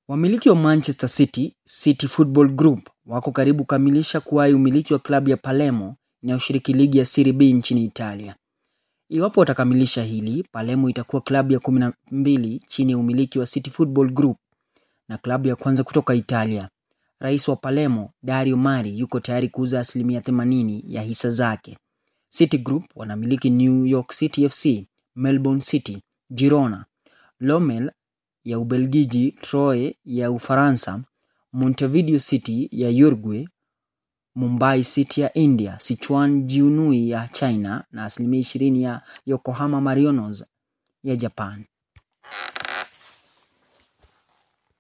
Wamiliki wa Manchester City, City Football Group wako karibu kukamilisha kuwahi umiliki wa klabu ya Palermo inayoshiriki ligi ya Serie B nchini Italia. Iwapo watakamilisha hili, Palermo itakuwa klabu ya kumi na mbili chini ya umiliki wa City Football Group na klabu ya kwanza kutoka Italia. Rais wa Palermo, Dario Mari, yuko tayari kuuza asilimia 80 ya hisa zake. City Group wanamiliki New York City FC, Melbourne City, Girona, Lommel ya Ubelgiji, Troyes ya Ufaransa, Montevideo City ya Uruguay, Mumbai City ya India, Sichuan Jiunui ya China na asilimia 20 ya Yokohama Marinos ya Japan.